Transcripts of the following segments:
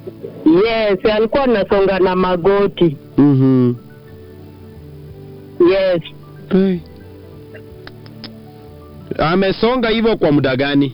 Yes, alikuwa anasonga na magoti. Mhm. Yes. Hey. Amesonga hivyo kwa muda gani?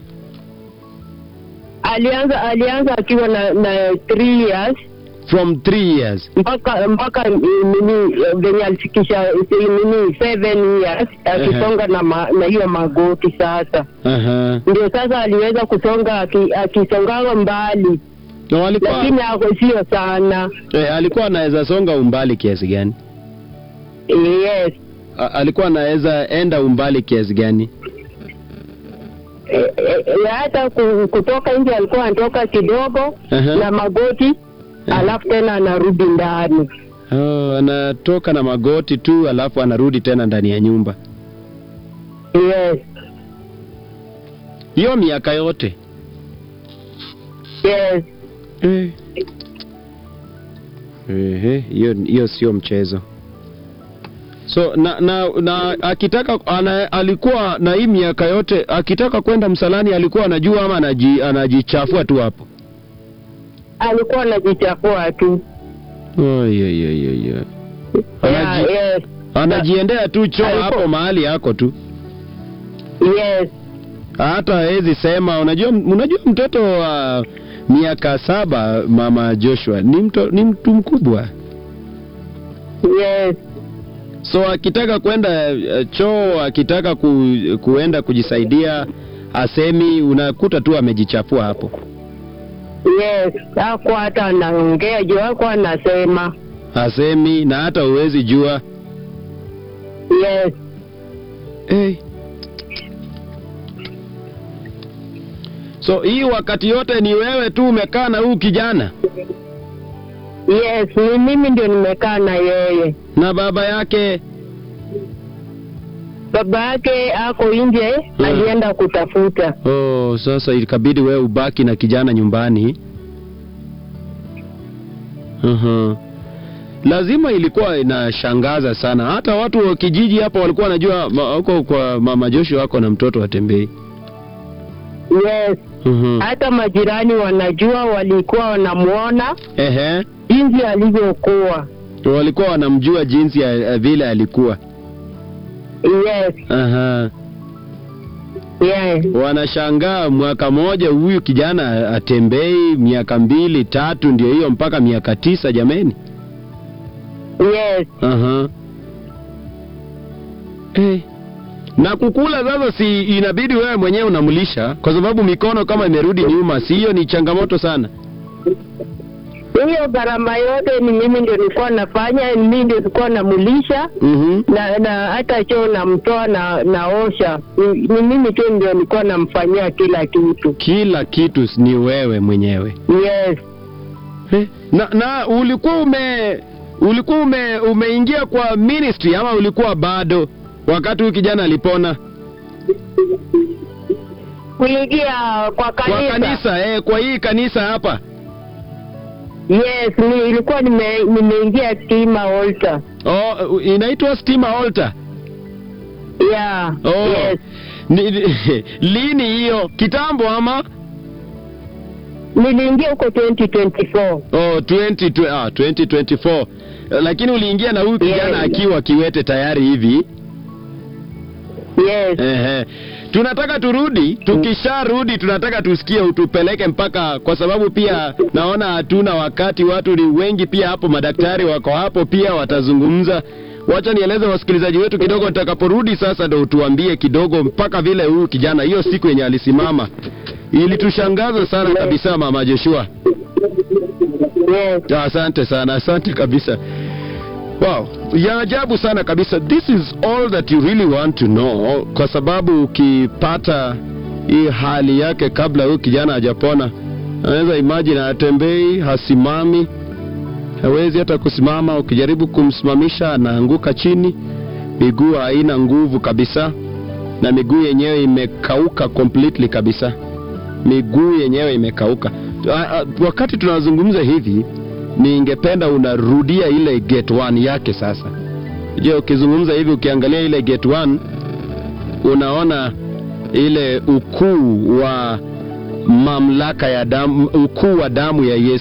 Alianza alianza akiwa na na three years From three years. mpaka mpaka mm, nini eh, venye alifikisha eh, nini seven years akisonga na ma, na hiyo magoti sasa Aha. ndio sasa aliweza kusonga aki- akisonga mbali Na alikuwa lakini ako sio sana eh, alikuwa anaweza songa umbali kiasi gani? yes A, alikuwa anaweza enda umbali kiasi gani? Eh, eh, eh, hata ku- kutoka nje alikuwa anatoka kidogo Aha. na magoti alafu tena anarudi ndani Oh, anatoka na magoti tu alafu anarudi tena ndani ya nyumba. yes Hiyo miaka yote. yes Eh. Ehe, hiyo hiyo sio mchezo. So na na, na akitaka ana, alikuwa na hii miaka yote akitaka kwenda msalani alikuwa anajua ama anaji, anajichafua tu hapo. alikuwa anajichafua tu Oi, oi, oi, oi, oi. yeah, Anaji, yes anajiendea tu choo Alikuwa- hapo mahali yako tu. yes hata hawezi sema unajua unajua mtoto wa miaka saba mama Joshua ni mto, ni mtu mkubwa yes so akitaka kwenda eh, choo akitaka ku, kuenda kujisaidia asemi unakuta tu amejichafua hapo yes hakuwa hata anaongea juu hakuwa anasema asemi na hata huwezi jua yes hey. so hii wakati yote ni wewe tu umekaa na huu kijana yes ni mimi ndio nimekaa na yeye na baba yake baba yake ako nje Mm. alienda kutafuta Oh, sasa ikabidi wewe ubaki na kijana nyumbani. uh Lazima ilikuwa inashangaza sana. Hata watu wa kijiji hapa walikuwa wanajua ma- huko kwa mama Joshua wako na mtoto watembei. yes uh hata majirani wanajua walikuwa wanamwona Ehe. jinsi alivyokuwa Walikuwa wanamjua jinsi ya, ya vile alikuwa. yes Aha. yes Wanashangaa mwaka moja huyu kijana atembei, miaka mbili tatu, ndio hiyo mpaka miaka tisa jameni. yes Aha. Eh. Na kukula sasa, si inabidi wewe mwenyewe unamlisha, kwa sababu mikono kama imerudi nyuma, si hiyo ni changamoto sana. hiyo gharama yote ni mimi ndio nilikuwa nafanya ni mimi ndio nilikuwa namulisha Mhm. na na hata choo namtoa na naosha ni, ni mimi tu ndio nilikuwa namfanyia kila kitu Kila kitu ni wewe mwenyewe. yes Eh. Na, na ulikuwa ume ulikuwa ume umeingia kwa ministry ama ulikuwa bado wakati huyu kijana alipona kuingia kwa kanisa, kwa kanisa eh, kwa hii kanisa hapa yes ni, ilikuwa nime, nimeingia stima altar oh, inaitwa Stima Altar yeah Oh. yes Ni, lini hiyo? Kitambo ama? niliingia huko 2024 Oh, 20, ah, 2024. Lakini uliingia na huyu kijana Yeah. akiwa kiwete tayari hivi. yes Ehe. Tunataka turudi, tukisharudi tunataka tusikie utupeleke mpaka kwa sababu pia naona hatuna wakati, watu ni wengi pia hapo, madaktari wako hapo pia watazungumza. Wacha nieleze wasikilizaji wetu kidogo, tutakaporudi sasa ndo utuambie kidogo mpaka vile huyu kijana hiyo siku yenye alisimama ilitushangaza sana kabisa, mama Joshua. yes Ya, Asante sana, asante kabisa. Wow, ya ajabu sana kabisa. This is all that you really want to know, kwa sababu ukipata hii hali yake kabla huyu kijana hajapona, anaweza imagine atembei, hasimami, hawezi hata kusimama. Ukijaribu kumsimamisha anaanguka chini, miguu haina nguvu kabisa, na miguu yenyewe imekauka completely kabisa miguu yenyewe imekauka. Ah, ah, Wakati tunazungumza hivi, ningependa unarudia ile gate 1 yake sasa. Je, ukizungumza hivi, ukiangalia ile gate 1 unaona ile ukuu wa mamlaka ya damu, ukuu wa damu ya Yesu